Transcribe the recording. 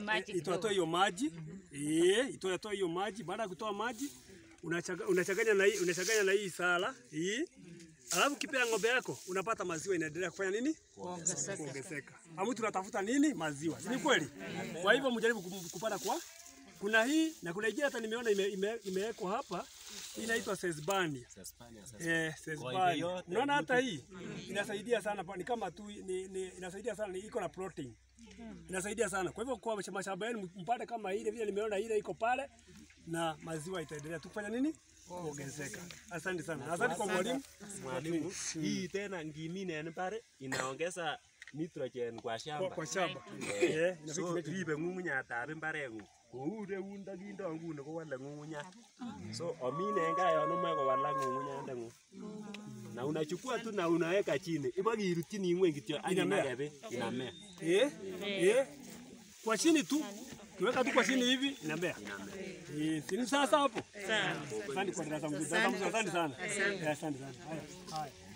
maji itoatoa kidogo. hiyo maji eh, itoatoa hiyo maji. Baada ya kutoa maji unachaga- unachanganya na hii unachanganya na hii sala hii, alafu kipea ng'ombe yako unapata maziwa inaendelea kufanya nini? Kuongezeka. Kuongezeka. Amu tunatafuta nini? Maziwa, si ni kweli? Kwa hivyo mjaribu kum- kupata kwa kuna hii na kuna ingine hata nimeona ime- ime- imewekwa hapa hii inaitwa sesbania. Eh, sesbania. Unaona hata hii inasaidia sana, pa- ni kama tu ni, ni, inasaidia sana, ni iko na protein inasaidia sana. Kwa hivyo kwa mashamba yenu mpate kama ile vile nimeona ile iko pale, na maziwa itaendelea tu kufanya nini? Kuongezeka. Asante sana, asante kwa mwalimu. Mwalimu, hii tena ngimine en mbar inaongeza nitrogen kwa Kwa, shamba. kwa shamba eh, So inafiki- ribe ng'ung'unyatab imbarengung. Kou ireun ndakindo nguni kowale ng'ung'unyat. So omine en gaa yon umoe kowalak ng'ung'unyandeng'ung. Na unachukua tu na unaweka chini. Ibakirutyini ng'weny kityo ak Inamea. inake beek inamea. eh, eh, kwa chini tu kiweka tu kwa chini hivi inamea. Eh, si ni sasa hapo? Asante kwa darasa mzuri. Darasa mzuri, asante sana. Eh, Asante sana. Haya. Haya.